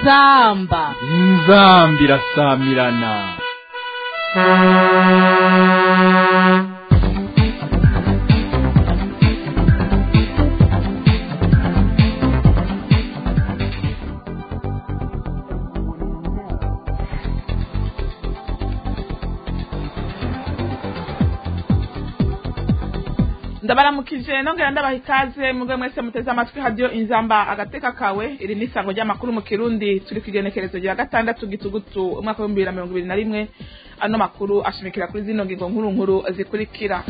inzamba inzamba irasamirana ndabaramukije nongera ndabaha ikaze mugwe mwese muteze amatwi hadiyo inzamba agateka kawe iri ni isango ry'amakuru mu kirundi turi ku igenekerezo rya gatandatu gitugutu umwaka w'ibihumbi bibiri na mirongo ibiri na rimwe ano makuru ashimikira kuri zino ngingo nkuru nkuru zikurikira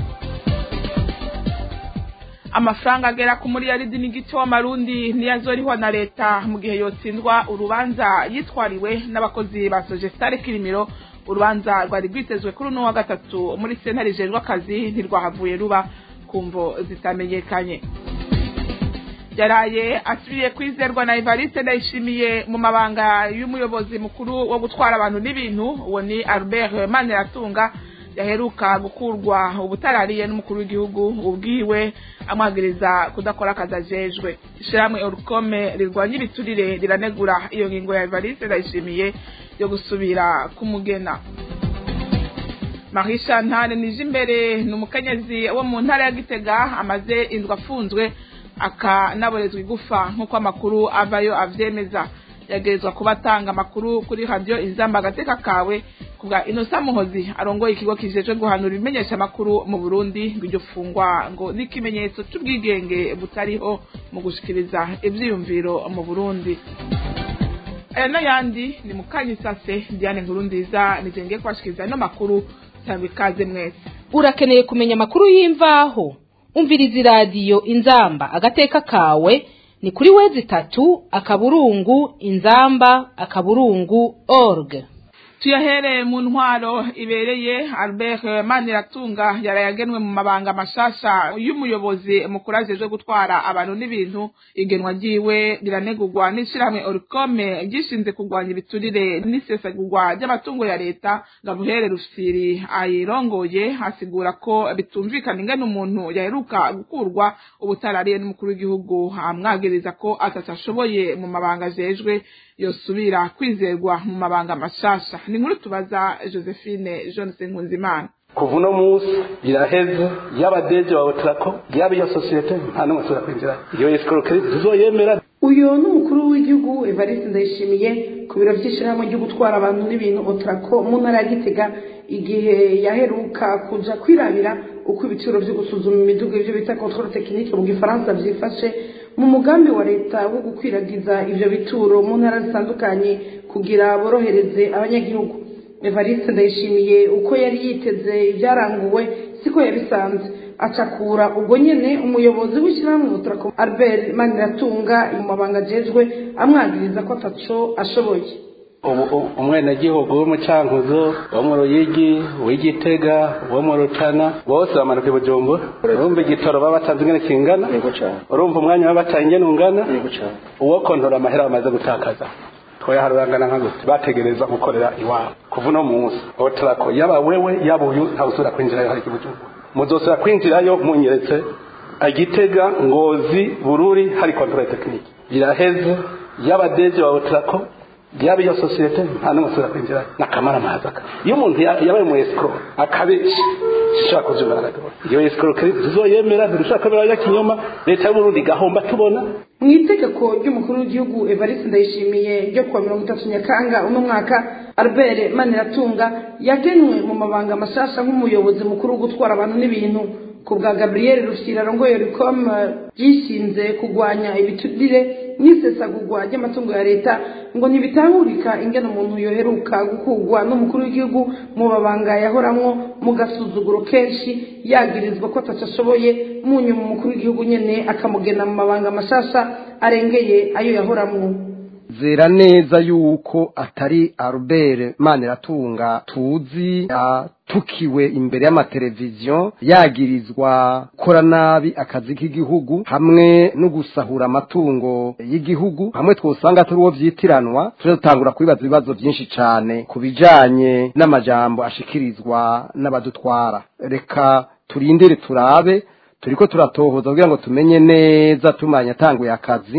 amafaranga agera ku miliyaridi n'igice w'amarundi niyo azorihwa na leta mu gihe yotsindwa urubanza yitwariwe n'abakozi ba sojesitare kirimiro urubanza rwari rwitezwe kuri uno wa gatatu muri sentare ijejwe akazi ntirwahavuye ruba kumvo zitamenyekanye yaraye asubiye kwizerwa na Evariste ndayishimiye mu mabanga y'umuyobozi mukuru wo gutwara abantu n'ibintu uwo ni Albert Maniratunga yaheruka gukurwa ubutarariye n'umukuru w'igihugu ubwiwe amwagiriza kudakora akazi ajejwe ishyirahamwe orukome rirwanya ibiturire riranegura iyo ngingo ya Evariste ndayishimiye yo gusubira kumugena marisha ntare nije imbere ni umukenyezi wo mu ntara ya gitega amaze indwi afunzwe akanaborezwa igufa nk'uko amakuru avayo avyemeza yagerezwa kuba atanga amakuru kuri radiyo inzamba agateka kawe kubwa inosa muhozi arongoye ikigo kijejwe guhanura ibimenyesha amakuru mu burundi ngo iryo fungwa ngo ni ikimenyetso c'ubwigenge butariho mu gushikiriza ivyiyumviro mu burundi aya n'ayandi ni mukanyisase diane nkuru nziza nijengeye kubashikiriza ano makuru cyangwa ikaze mwese urakeneye kumenya amakuru y'imvaho umviriza iradiyo inzamba agateka kawe ni kuri wezi itatu akaburungu inzamba akaburungu org tuyahereye mu ntwaro ibereye albert maniratunga yarayagenwe mu mabanga mashasha y'umuyobozi mukuru ajejwe gutwara abantu n'ibintu igenwa ryiwe riranegurwa n'ishyirahamwe orikome ryishinze kurwanya ibiturire n'isesagurwa ry'amatungo ya leta gabuhere rufiri ayirongoye asigura ko bitumvikana ingene umuntu yaheruka gukurwa ubutarariye n'umukuru w'igihugu amwagiriza ko atatashoboye mu mabanga ajejwe yosubira kwizerwa mu mabanga mashasha ni nkuru tubaza josephine jonathan nkunzimana kuva uno munsi biraheze yaba deje wawe turako yaba iyo sosiyete nta n'umwe ashobora kwinjira iyo esikorokeri tuzoyemera uyu ni umukuru w'igihugu evariste ndayishimiye ku biro by'ishyirahamwe ryo gutwara abantu n'ibintu otrako mu ntara ya gitega igihe yaheruka kuja kwirabira uko ibiciro byo gusuzuma imiduga ibyo bita controle technique mu gifaransa byifashe mu mugambi wa leta wo gukwiragiza ivyo bituro mu ntara zitandukanye kugira borohereze abanyagihugu evariste ndayishimiye uko yari yiteze ibyaranguwe siko yabisanze acakura ubwo nyene umuyobozi w'ishyirahamwe utrako albert maniratunga mu mabanga ajejwe amwagiriza ko ataco ashoboye ubu umwenegihugu w'umucankuzo wo mu ruyigi w'igitega wo mu rutana bose bamanuka i bujumbura urumva igitoro baba batanze ingene kingana urumva umwanya baba bataye ingene ungana uwo kontora amahera bamaze gutakaza twayaharurangana nka gute bategereza gukorera iwabo kuva uno munsi otrako yaba wewe yaba uyu ntawusubira kwinjirayo hari ibujumbura muzosubira kwinjirayo munyeretse igitega ngozi bururi hari kontrole tekinike biraheze yaba deje wa otrako yaba iyo sosiyete nta n'umwe usubira kwinjira nakamara amahazaka iyo umuntu yabaye mu escrow akabesha sishobora kuvyumva na gatoya iyo escrow tuzoyemera ntidushobora kwemera abanyakinyoma leta y'uburundi igahomba tubona mu itegeko ry'umukuru w'igihugu evariste ndayishimiye ryo kuwa mirongo itatu nyakanga uno mwaka albert maniratunga yagenwe mu mabanga mashasha nk'umuyobozi mukuru wo gutwara abantu n'ibintu ku bwa gabriel rushyira arongoye ricom ryishinze kurwanya ibiturire n'isesagurwa ry'amatungo ya leta ngo ntibitahurika ingene umuntu yoheruka gukurwa n'umukuru w'igihugu mu mabanga yahoramwo mu gasuzuguro kenshi yagirizwa ko atacashoboye mu nyuma umukuru w'igihugu nyene akamugena mu mabanga mashasha arengeye ayo yahoramwo zera neza yuko atari Albert Maniratunga tuzi atukiwe imbere y'amateleviziyo yagirizwa gukora nabi akazi k'igihugu hamwe no gusahura amatungo y'igihugu hamwe twosanga turi uwo vyitiranwa tuje dutangura kwibaza ibibazo vyinshi cane ku bijanye n'amajambo ashikirizwa n'abadutwara reka turindire turabe turiko turatohoza kugira ngo tumenye neza tumanye atanguye akazi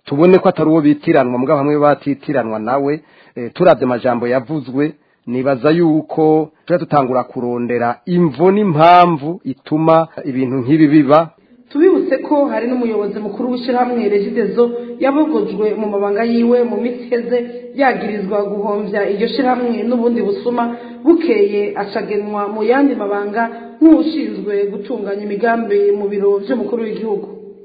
tubone ko atari uwo bitiranwa mugabo hamwe batitiranwa nawe eh, turavye amajambo yavuzwe nibaza yuko tuba tutangura kurondera imvo n'impamvu ituma ibintu nk'ibi biba tubibutse ko hari n'umuyobozi mukuru w'ishyirahamwe regidezo yabogojwe mu mabanga yiwe mu minsi iheze yagirizwa guhombya iryo shyirahamwe n'ubundi busuma bukeye acagenwa mu yandi mabanga nk'ushinzwe gutunganya imigambi mu biro by'umukuru w'igihugu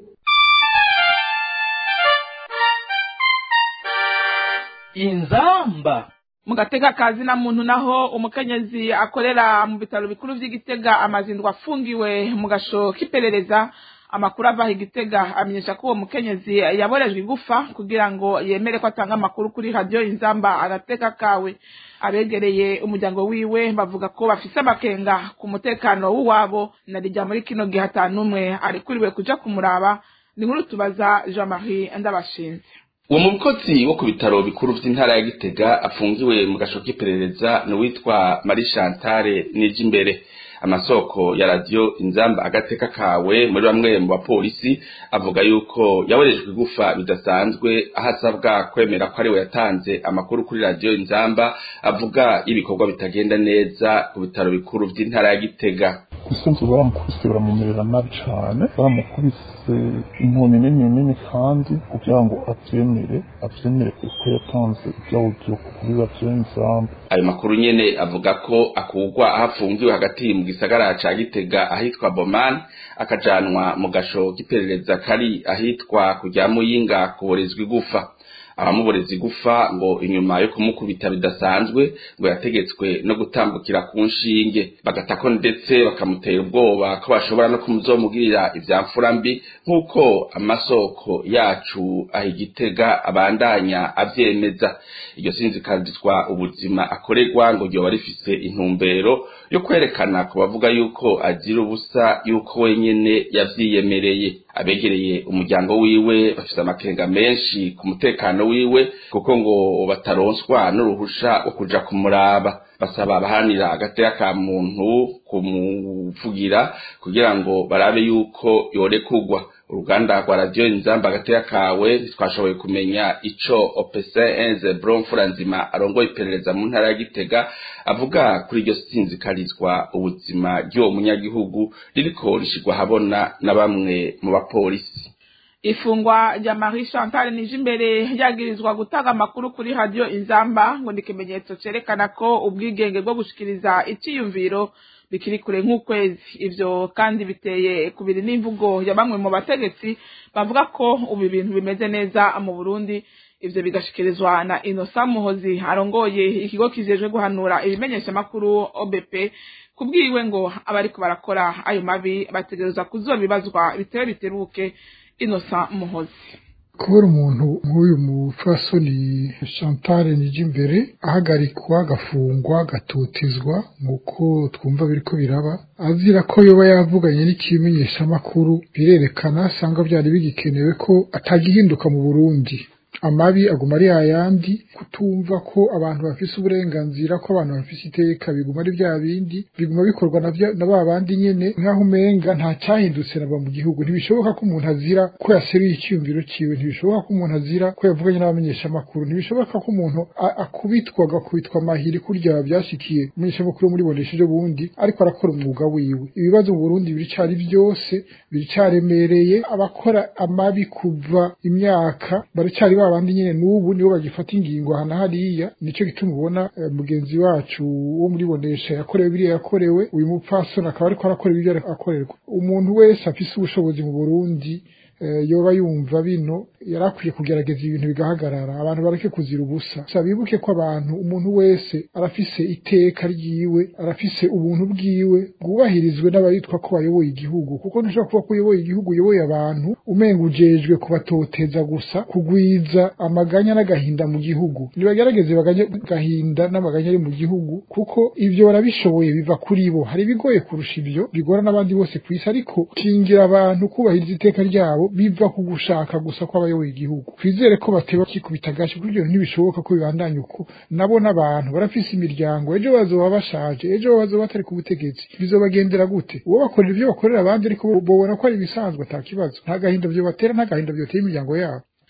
inzamba mu gatega kazi na muntu naho umukenyezi akorera mu bitaro bikuru by'igitega amazindwa afungiwe mu gasho k'iperereza amakuru ava igitega amenyesha ko uwo mukenyezi yaborejwe igufa kugira ngo yemere ko atanga amakuru kuri radiyo inzamba agateka kawe abegereye umuryango wiwe bavuga ko bafise amakenga ku mutekano w'uwabo na rijya muri kino gihe atanumwe arikuriwe kuja kumuraba ni nkuru tubaza jean marie ndabashinze uwo mukozi wo ku bitaro bikuru vy'intara ya gitega afungiwe mu gasho k'iperereza ni uwitwa marie chantale nijimbere amasoko ya radiyo inzamba agateka kawe muri bamwe mu bapolisi avuga yuko yaborejwe igufa bidasanzwe aho asabwa kwemera ko ariwe yatanze amakuru kuri radiyo inzamba avuga ibikorwa bitagenda neza ku bitaro bikuru vy'intara ya gitega isunzu baramukubise baramumerera nabi cane baramukubise inkoni nini nini kandi kugira ngo avyemere avyemere kuko yatanze ivyawugiye kuri radiyo inzamba ayo makuru nyene avuga ko akurwa aho afungiwe hagati mu gisagara ca gitega ahitwa bomani akajanwa mu gasho k'iperereza kari ahitwa kujya muyinga kuborezwa igufa abamuboreza igufa ngo inyuma yo kumukubita bidasanzwe ngo yategetswe no gutambukira ku nshinge bagatako ndetse bakamutera ubwoba ko bashobora no kumuzomugirira ivyamfura mbi nk'uko amasoko yacu aho igitega abandanya avyemeza iryo sinzikazizwa ubuzima akorerwa ngo ryoba rifise intumbero yo kwerekana ku bavuga yuko agira ubusa yuko wenyene yavyiyemereye abegereye umuryango wiwe bafise amakenga menshi ku mutekano wiwe kuko ngo bataronswa n'uruhusha wo kuja kumuraba basaba abahanira agateka ka muntu kumuvugira kugira ngo barabe yuko yorekugwa uruganda rwa radiyo inzamba agateka kawe ntitwashoboye kumenya ico opese enze bromfura nzima arongoye iperereza mu ntara ya gitega avuga kuri iryo sinzikarizwa ubuzima ry'uwo munyagihugu ririko rishigwa habona na bamwe mu bapolisi ifungwa rya marie chantal nije imbere ryagirizwa gutanga amakuru kuri radiyo inzamba ngo ni ikimenyetso cerekana ko ubwigenge bwo gushikiriza iciyumviro bikiri kure nk'ukwezi ivyo kandi biteye kubiri n'imvugo ya bamwe mu bategetsi bavuga ko ubu ibintu bimeze neza mu burundi ivyo bigashikirizwa na inosa muhozi arongoye ikigo kijejwe guhanura ibimenyeshamakuru obp kubwiwe ngo abariko barakora ayo mabi bategerezwa kuzobibazwa bitewe biteruke inosa muhozi kubera umuntu nk'uyu mufasoni Chantal Nijimbere ahagarikwa agafungwa agatotezwa nk'uko twumva biriko biraba azira ko yoba yavuganye n'ikimenyeshamakuru birerekana asanga byari bigikenewe ko atagihinduka mu Burundi amabi aguma ari yayandi kutumva ko abantu bafise uburenganzira ko abantu bafise iteka biguma ari bya bindi biguma bikorwa na vya- na ba bandi nyene nk'aho umenga nta cyahindutse naba mu gihugu ntibishoboka ko umuntu azira ko yaseruye icyiyumviro ciwe ntibishoboka ko umuntu azira ko yavuganye n'abamenyeshamakuru ntibishoboka ko umuntu a- akubitwa agakubitwa amahiri kurya byashikiye umumenyeshamakuru muri bonesheje bundi ariko arakora umwuga wiwe ibibazo mu Burundi biricari byose biricaremereye abakora amabi kuva imyaka baracari babandi nyene n'ubu nibo bagifata ingingo aha na hariya nico gituma ubona eh, mugenzi wacu wo muri bonesha yakorewe biriya yakorewe uyu mupfasoni akaba ariko arakora ibyo akorerwa umuntu wese afise ubushobozi mu Burundi eh, yoba yumva bino yarakwiye kugerageza ibintu bigahagarara abantu bareke kuzira ubusa gusa bibuke ko abantu umuntu wese arafise iteka ryiwe arafise ubuntu bwiwe bwubahirizwe n'abayitwa ko bayoboye igihugu kuko ntushobora kuba ko uyoboye igihugu uyoboye abantu umenga ujejwe kubatoteza gusa kugwiza amaganya n'agahinda mu gihugu nibagerageze baganye agahinda n'amaganya ari mu gihugu kuko ibyo barabishoboye biva kuri bo hari ibigoye kurusha ibyo bigora n'abandi bose ku isi ariko kingira abantu kubahiriza iteka ryabo biva ku gushaka gusa kw'abayoboye igihugu twizere ko bateba kikubita agashi kuko ibyo ntibishoboka ko bibandanya uko nabo n'abantu barafise imiryango ejo bazoba bashaje ejo bazoba batari ku butegetsi bizobagendera gute uwo bakorera ibyo bakorera abandi ariko bo- bobona ko ari ibisanzwe ata kibazo nta gahinda vyo batera nta gahinda vyotera imiryango yabo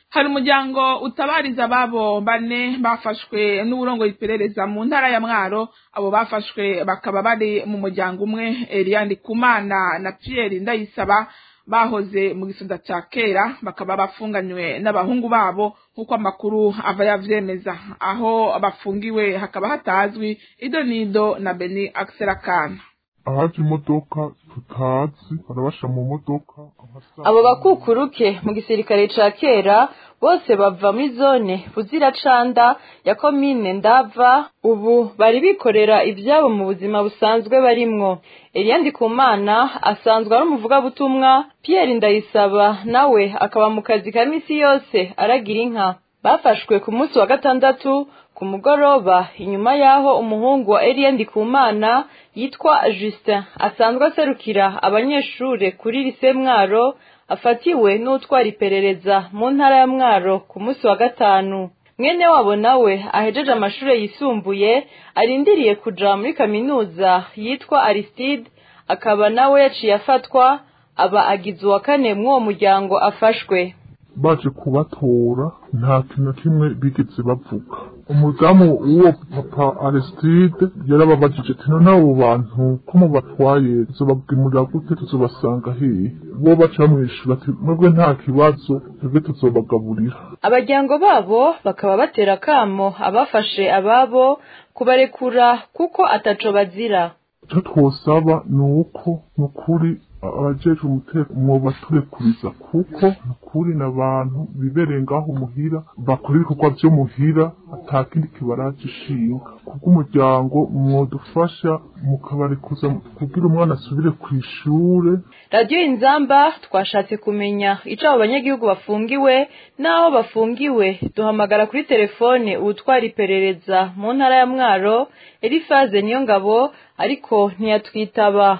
hari umuryango utabariza ababo bane bafashwe n'uburongo iperereza mu ntara ya mwaro abo bafashwe bakaba bari mu muryango umwe Eliane Kumana na Pierre Ndayisaba bahoze mu gisonga cya kera bakaba bafunganywe n'abahungu babo nk'uko amakuru ava yavyemeza aho bafungiwe hakaba hatazwi ido nido na Beni Akserakana ahaje imodoka tutazi barabasha mu modoka abo bakukuruke mu gisirikare ca kera bose bava muri zone buziracanda ya komine ndava ubu bari bikorera ivyabo mu buzima busanzwe barimwo Eliandi Kumana asanzwe ari umuvugabutumwa Pierre Ndayisaba nawe akaba mu kazi ka misi yose aragira inka bafashwe ku munsi wa gatandatu ku mugoroba inyuma y'aho umuhungu wa Eliandi Kumana yitwa Justin asanzwe aserukira abanyeshure kuri lise Mwaro afatiwe n'utwara iperereza mu ntara ya Mwaro ku munsi wa gatanu mwene wabo nawe ahejeje amashure yisumbuye arindiriye kuja muri kaminuza yitwa Aristide akaba nawe yaciye afatwa aba agize uwa kane mw'uwo muryango afashwe baje kubatora nta kintu na kimwe bigeze bavuga umudamu w'uwo papa Aristide yarababajije ati none abo bantu ko mubatwaye tuzobabwimurira gute tuzobasanga hehe bo baca bamwishura ati mwebwe nta kibazo twebwe tuzobagaburira abajyango babo bakaba batera akamo abafashe ababo kubarekura kuko ataco bazira icyo twosaba ni uko ni ukuri abajejwe umutekano mwobaturekuriza kuko ni ukuri n'abantu bibereye ngaho muhira bakora ibikorwa vyo muhira ata kindi kibaraje ishinga kubw'umuryango mwodufasha mukabarekuza kugira umwana asubire ku ishure radiyo inzamba twashatse kumenya ico abo banyagihugu bafungiwe n'aho bafungiwe duhamagara kuri telefone uwutwara iperereza mu ntara ya mwaro elifaze niyo ngabo ariko ntiyatwitaba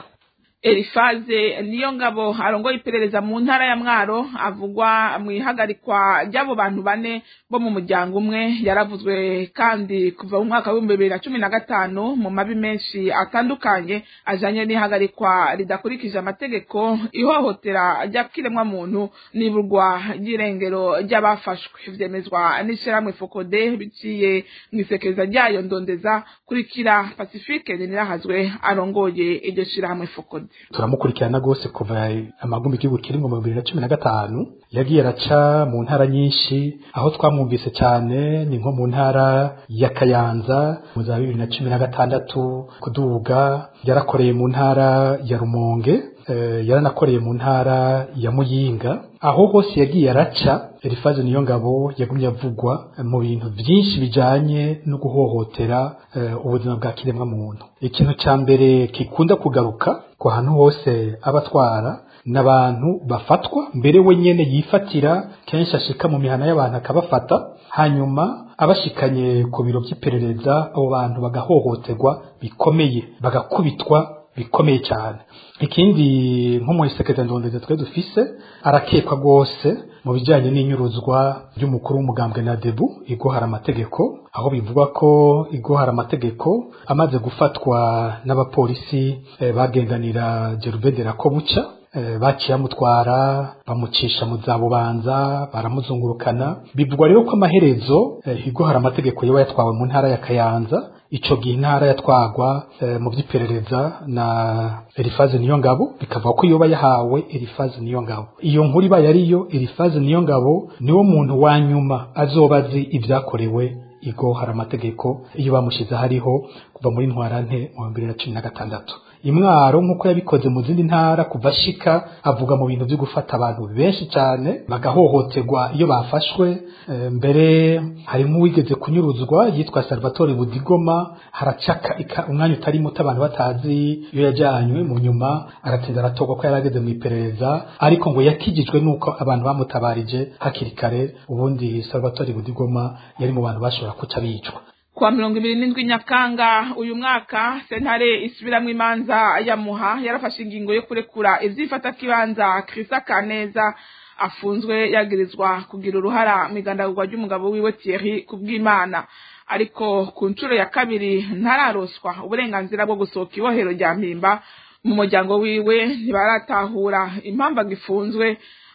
Elifaze niyo ngabo arongoye iperereza mu ntara ya Mwaro avugwa mu ihagarikwa ry'abo bantu bane bo mu muryango umwe yaravuzwe kandi kuva mu mwaka w'ibihumbi bibiri na cumi na gatanu mu mabi menshi atandukanye ajanye n'ihagarikwa ridakurikije amategeko ihohotera ry'akiremwa muntu n'iburwa ry'irengero ry'abafashwe vyemezwa n'ishirahamwe Fokode biciye mu isekeza ryayo ndondeza kurikira Pacifique Ninirahazwe arongoye iryo shirahamwe Fokode turamukurikirana rwose kuva amagumbi igihugu kiri mu bibiri na cumi na gatanu yagiye araca mu ntara nyinshi aho twamwumvise cyane ni nko mu ntara ya kayanza mu za bibiri na cumi na gatandatu kuduga yarakoreye mu ntara ya rumonge yaranakoreye mu ntara ya muyinga aho hose yagiye araca elifaze niyo ngabo yagumye avugwa mu bintu byinshi bijanye no guhohotera ubuzima bwa kiremwa muntu ikintu cya mbere kikunda kugaruka ku hantu hose abatwara n'abantu bafatwa mbere we nyene yifatira kenshi ashika mu mihana y'abantu akabafata hanyuma abashikanye ku biro by'iperereza abo bantu bagahohoterwa bikomeye bagakubitwa bikomeye cyane ikindi nko muri sekretari ndondeze twe dufise arakekwa rwose mu bijyanye n'inyuruzwa ry'umukuru w'umugambwe na debu igohara amategeko aho bivugwa ko igohara amategeko amaze gufatwa n'abapolisi eh, bagenganira Jerubedera ko buca eh, baciye amutwara bamucisha mu za bubanza baramuzungurukana bivugwa rero ko amaherezo eh, igohara amategeko yaba yatwawe mu ntara ya Kayanza ico gihe intara yatwagwa e, mu by'iperereza na Elifaze niyo ngabo bikavuga ko yoba yahawe Elifaze niyo ngabo iyo nkuru iba yariyo Elifaze niyo ngabo niwo muntu wa nyuma azoba azi ibyakorewe igo hari amategeko iyo bamushize hariho kuva muri ntwarante mu bibiri na cumi na gatandatu imwaro nk'uko yabikoze mu zindi ntara kuva ashika avuga mu bintu byo gufata abantu benshi cyane bagahohoterwa iyo bafashwe e, mbere harimo uwigeze kunyuruzwa yitwa Salvatore Budigoma haracaka umwanya utari muto abantu batazi iyo yajyanywe mu nyuma aratinda aratorwa ko yarageze mu iperereza ariko ngo yakijijwe nuko abantu bamutabarije hakiri kare ubundi Salvatore Budigoma yari mu bantu bashobora kuca bicwa kuwa mirongo ibiri n'indwi nyakanga uyu mwaka sentare isubiramwo imanza ya muha yarafashe ingingo yo kurekura ivyifatakibanza krista kaneza afunzwe yagirizwa kugira uruhara mu igandagurwa ry'umugabo wiwe Thierry kubw'Imana ariko ku nshuro ya kabiri ntararoswa uburenganzira bwo gusohoka ibohero rya mpimba mu muryango wiwe ntibaratahura impamvu agifunzwe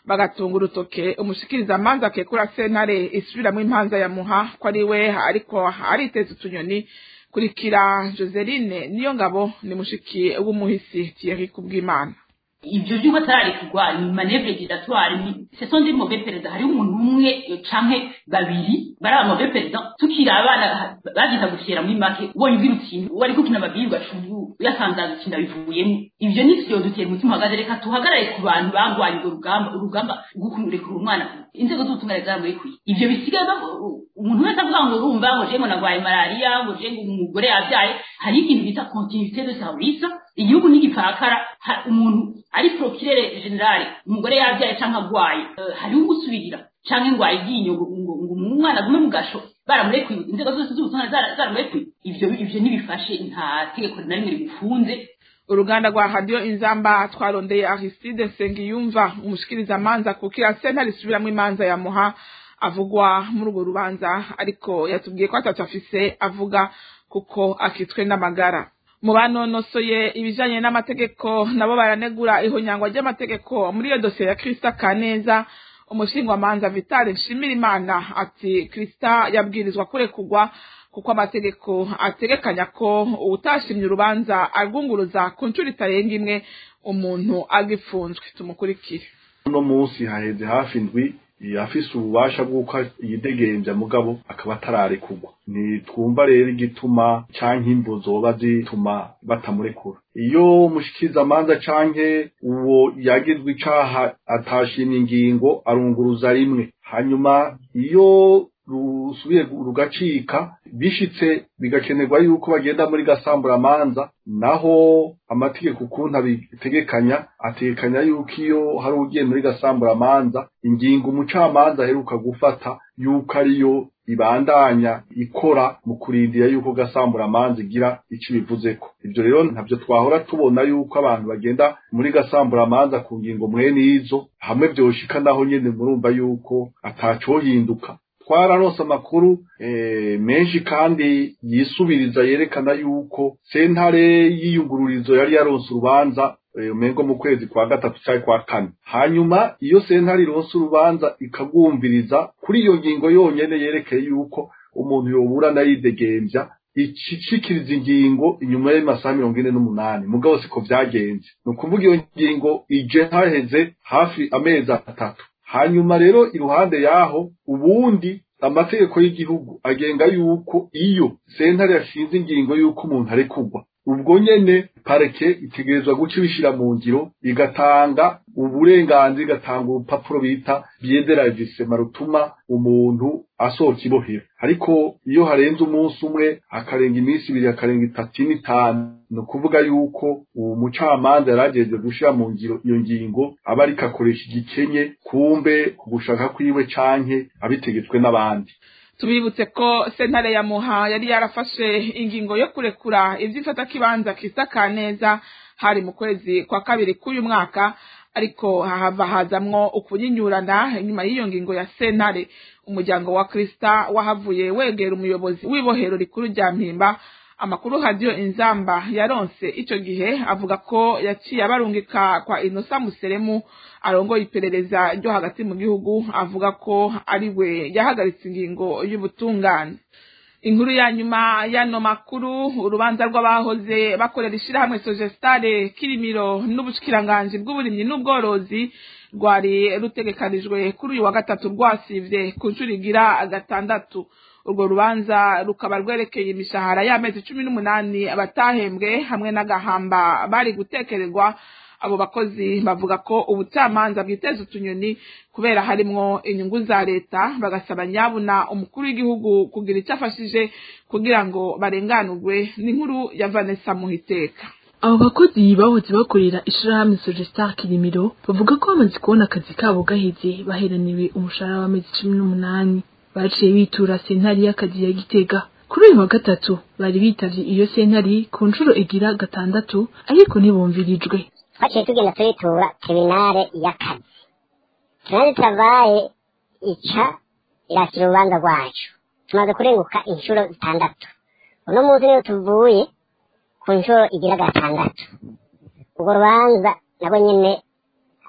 bagatunga urutoke umushikiriza amanza akekura sentare isubiramwo impanza ya muha ko ari we ariko ariteza utunyoni kurikira joseline niyo ngabo ni mushiki w'umuhisi thierry kubw'imana ibyo by'uko atararekurwa ni manevre giratoire ni ce sont des mauvais perezida hariho umuntu umwe canke babiri bari aba mauvais perezida tukiri abana bagita gufyera muri make ubonye ubwira uti wari kukina babiri ugacubu uyasanzaza ikintu bivuyemo ivyo ni vyo dutera umutima uhagaze reka tuhagarare ku bantu bangwanye urwo rugamba urugamba rwo kurekura umwana inzego z'ubutungane zaramurekuye ivyo bisigaye umuntu wese avuga ngo urumva ngo je ngo nagwaye malariya ngo je ngo umugore yavyaye hari ikintu bita continuité de service igihugu n'igipfakara umuntu ari procureur general umugore yavyaye canke agwaye hariho ugusubirira canke ngo ayiginyo ngo umwana agume mu gasho baramurekuye inzego zose z'ubutungane zaramurekuye ivyo ivyo ntibifashe nta tegeko na rimwe rimufunze uruganda rwa radiyo inzamba twarondeye aristide nsengiyumva umushikiriza amanza kukira senta risubiramwo imanza ya muha avugwa muri urwo rubanza ariko yatubwiye ko atatu afise avuga kuko akitswe n'amagara mu banonosoye ibijanye n'amategeko nabo baranegura ihonyangwa ry'amategeko muri iyo dosiye ya krista kaneza umushingwamanza vitale nshimirimana ati krista yabwirizwa kurekurwa kuko amategeko ategekanya ko utashimye urubanza arwunguruza ku nshuro itarenga imwe umuntu agifunzwe tumukurikire uno munsi haheze hafi indwi afise ububasha bw'uko yidegemvya mugabo akaba atararekurwa ntitwumva rero igituma canke imvo zoba zituma batamurekura iyo mushikiriza amanza canke uwo yagizwe icaha atashimye ingingo arunguruza rimwe hanyuma iyo rusubiye rugacika bishitse bigakenerwa yuko bagenda muri gasamburamanza naho amategeko ukuntu abitegekanya ategekanya yuko iyo hari ugiye muri gasamburamanza ingingo umucamanza aheruka gufata yuko ariyo ibandanya ikora mu kurindira yuko gasamburamanza igira ico ibivuzeko ivyo rero ntabyo twahora tubona yuko abantu bagenda muri gasamburamanza ku ngingo mwene izo hamwe vyoshika naho nyene murumva yuko atacohinduka twararonse amakuru menshi kandi yisubiriza yerekana yuko sentare y'iyungururizo yari yaronse urubanza umengo mu kwezi kwa gatatu cyangwa kwa kane hanyuma iyo sentare ironse urubanza ikagwumviriza kuri iyo ngingo yonyene yerekeye yuko umuntu yoburana yidegemvya icikiriza ingingo inyuma y'amasaha mirongo ine n'umunani mugabo siko vyagenze ni ukuvuga iyo ngingo ije haheze hafi amezi atatu hanyuma rero iruhande yaho ubundi amategeko y'igihugu agenga yuko iyo sentare yashinze ingingo yuko umuntu arekurwa ubwo nyene pareke itegerezwa guca ibishira mu ngiro igatanga uburenganzira igatanga urupapuro bita byederajisema rutuma umuntu asohoka ibohera ariko iyo harenze umunsi umwe hakarenga iminsi ibiri hakarenga itatu n'itanu ni ukuvuga yuko uwo mucamanza yaragejwe gushira mu ngiro iyo ngingo aba ariko akoresha igikenye kumbe ku gushaka kwiwe canke abitegetswe n'abandi tubibutse ko sentare ya muha yari yarafashe ingingo yo kurekura ivy'ifata kibanza kisa kaneza hari mu kwezi kwa kabiri k'uyu mwaka ariko hahava hazamwo ukunyinyurana inyuma y'iyo ngingo ya sentare umuryango wa krista wahavuye wegera umuyobozi w'ibohero rikuru rya mpimba amakuru hadiyo inzamba yaronse ico gihe avuga ko yaciye abarungika kwa inosa museremu arongoye iperereza ryo hagati mu gihugu avuga ko ari we yahagaritse ingingo y'ubutungane inkuru ya nyuma y'ano makuru urubanza rw'abahoze bakorera ishirahamwe sogestare kirimiro n'ubushikiranganji bw'uburimyi n'ubworozi rwari rutegekanijwe kuri uyu wa gatatu rwasivye ku nshuro igira gatandatu urwo rubanza rukaba rwerekeye imishahara y'amezi cumi n'umunani abatahembwe hamwe n'agahamba bari gutekererwa abo bakozi bavuga ko ubucamanza bwiteza utunyoni kubera harimwo inyungu za leta bagasaba nyabuna umukuru w'igihugu kugira icyo afashije kugira ngo barenganurwe n'inkuru ya vanessa muhiteka abo bakozi bahoze bakorera ishirahamwe Sogestar Kirimiro bavuga ko bamaze kubona akazi kabo gaheze baheraniwe umushahara w'amezi cumi n'umunani baciye bitura sentari y'akazi ya Gitega kuri uyu wa gatatu bari bitavye iyo sentari ku nshuro igira gatandatu ariko ntibumvirijwe twaciye tugenda turitura tribunale y'akazi tribunale travaye ica irakira urubanza rwacu tumaze kurenguka inshuro zitandatu uno munsi niyo tuvuye ku nshuro igira gatandatu urwo rubanza nabo nyene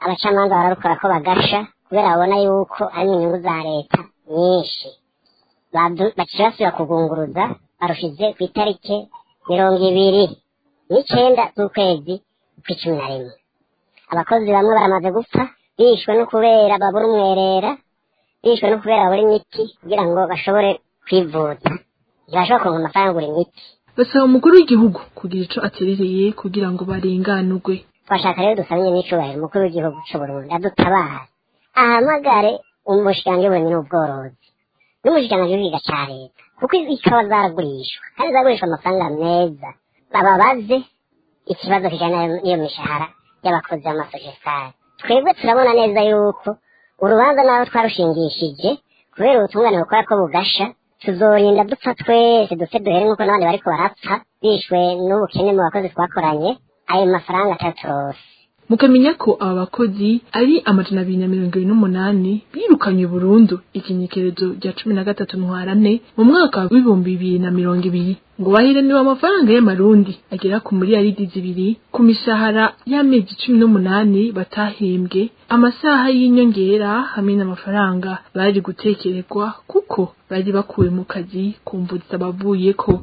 abacamanza bararukora ko bagasha kubera babona yuko ari mu nyungu za leta nyinshi Badu- baciye basubira kugunguruza barushize ku itariki mirongo ibiri n'icenda z'ukwezi kw'icumi na rimwe abakozi bamwe baramaze gupfa bishwe no kubera babura umwerera bishwe no kubera babura imiti kugira ngo bashobore kwivuza ntibashobora kuronka amafaranga yo kugura imiti basaba umukuru w'igihugu kugira ico aterereye kugira ngo barenganurwe twashaka rero dusabye n'icubahiro umukuru w'igihugu c'uburundi adutabare ahamagare umushikiranganji w'uburimyi n'ubworozi n'umushikiranganji w'igiga ca leta kuko ikawa zaragurishwa kandi zaragurishwa amafaranga meza bababaze ikibazo kijanye n'iyo mishahara y'abakozi b'amasosiyetari twebwe turabona neza yuko urubanza naho twarushingishije kubera ubutungane bukora ko bugasha tuzorinda dupfa twese dupfe duhere nk'uko n'abandi bariko barapfa bishwe n'ubukene mu bakozi twakoranye ayo mafaranga ataturose mukamenya ko aba bakozi ari amajana abiri na mirongo ibiri n'umunani birukanywe burundu ikinyekerezo rya cumi na gatatu ntwarante mu mwaka w'ibihumbi bibiri na mirongo ibiri ngo bahiraniwe amafaranga y'amarundi agera ku miliyaridi zibiri ku mishahara y'amezi cumi n'umunani batahembwe amasaha y'inyongera hamwe n'amafaranga bari gutekererwa kuko bari bakuwe mu kazi ku mvu zitabavuyeko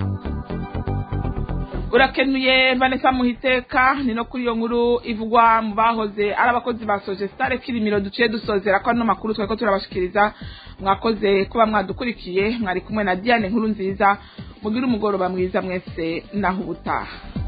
urakenuye vanessa muhiteka ni no kuri iyo nkuru ivugwa mu bahoze ari abakozi ba soje sitare kirimiro duciye dusozera ko ano makuru twari ko turabashikiriza mwakoze kuba mwadukurikiye mwari kumwe na diane nkuru nziza mugire umugoroba mwiza mwese naho ubutaha